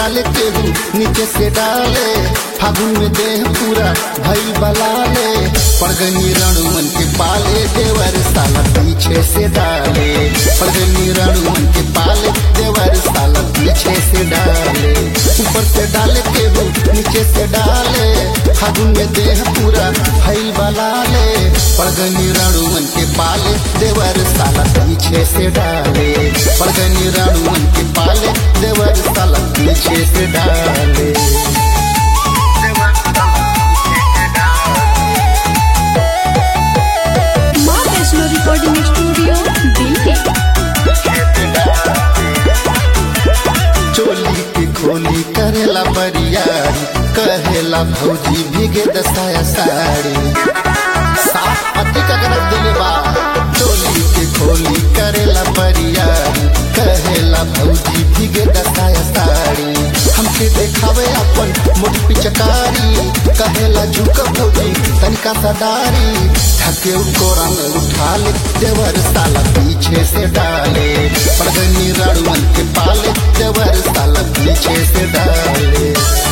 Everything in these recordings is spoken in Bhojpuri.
डाले केहू नीचे से डाले फागुन में देह पूरा भई बलाले पड़गनी रणुमन के पाले देवर साला पीछे से डाले पड़गनी रणुमन के पाले देवर साला पीछे से डाले ऊपर से डाले केहू नीचे से डाले फागुन में देह पूरा भई बलाले पड़गनी रणुमन के पाले देवर साला पीछे से डाले पड़गनी रणुमन के पाले देवर साला पीछे से डाले माँ वैष्णो रिकॉर्डिंग स्टूडियो दिल्ली चोली की खोली करेला बरियारी कहेला भौजी भीगे दसाया साड़ी साफ पति का गरज दिले बा चोली की खोली करेला बरियारी कहेला भौजी भीगे दसाया साड़ी हमके देखावे अपन मोट पिचकारी कहेला झुक भौजी तनिका सदारी थके कोरा में उठा ले देवर साला पीछे से डाले पड़गनी रणवन के पाले देवर साला पीछे से डाले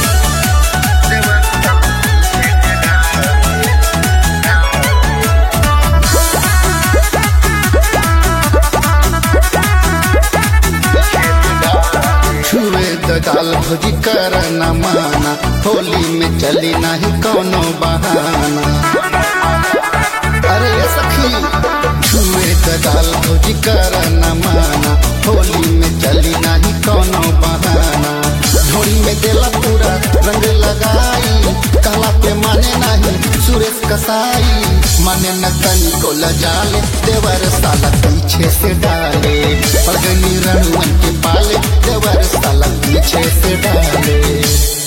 छुए दगाल भोजी कर न माना होली में चली नहीं कोनो बहाना अरे ये सखी छुए दगाल भोजी कर न माना होली में चली नहीं कोनो बहाना ढोली में देला पूरा रंग लगाई कहला पे माने नहीं सुरेश कसाई माने न कनी को लजाले देवर साला पीछे से डाले पगनी रणवन के पाले देवर साला पीछे से डाले